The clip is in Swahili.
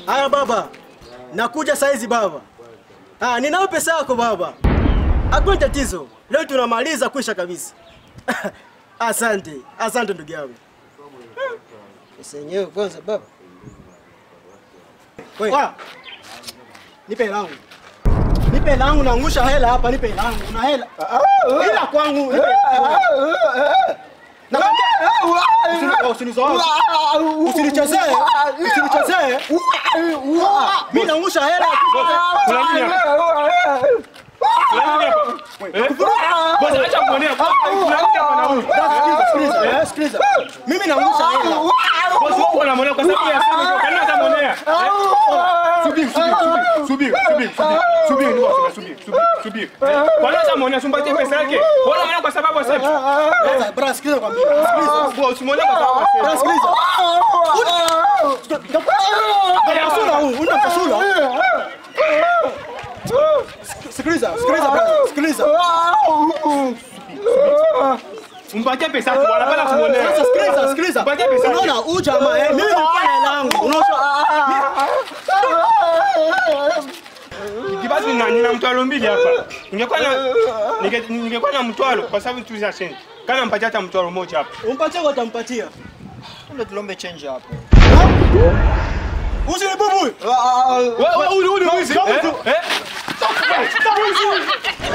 Haya baba, nakuja saizi baba. Ah, ninao pesa yako baba. Hakuna tatizo. Leo tunamaliza kwisha kabisa. Asante, asante ndugu yangu. Pesa yenyewe kwanza baba. Wewe. Nipe hela yangu. Nipe hela yangu naangusha hela hapa, nipe hela yangu. Una hela? Hela kwangu. nipe hela. Nakwambia, usini- usinizoe. Usinichezee. Usinichezee. Mimi naangusha hela. Kuna nini hapa? Kuna nini hapa? Eh? Boss, acha kuonea. Kuna nini hapa na huyu? Sikiliza, sikiliza, eh, sikiliza. Mimi naangusha hela. Boss, wewe unamwonea kwa sababu ya simu ndio kanini atamwonea? Eh? Subiri, subiri, subiri, subiri, subiri, subiri, ni boss, subiri, subiri, subiri. Eh? Kwa nini atamwonea? Simpatie pesa yake. Wewe unamwonea kwa sababu ya simu. Sasa, bra, sikiliza kwambia. Sikiliza. Boss, usimwonee kwa sababu ya Bra, simu. sikiliza. Unapasula huu, unapasula. Sikiliza, sikiliza bra, sikiliza. Umpatie pesa yake, wanapenda kumwonea. Sasa sikiliza, sikiliza. Mpatie pesa yake. Unaona huyu jamaa eh, mimi nilikuwa na hela yangu. Unaona? Kibasi na nina mtwalo mbili hapa. Ningekuwa na ninge- ningekuwa na mtwalo kwa sababu tu za senti. Kana mpatia hata mtwalo mmoja hapa. Umpatie kwa utampatia. Ndio tulombe change hapo. Usinibubu. Wewe wewe huyu huyu mwizi. Eh? Eh?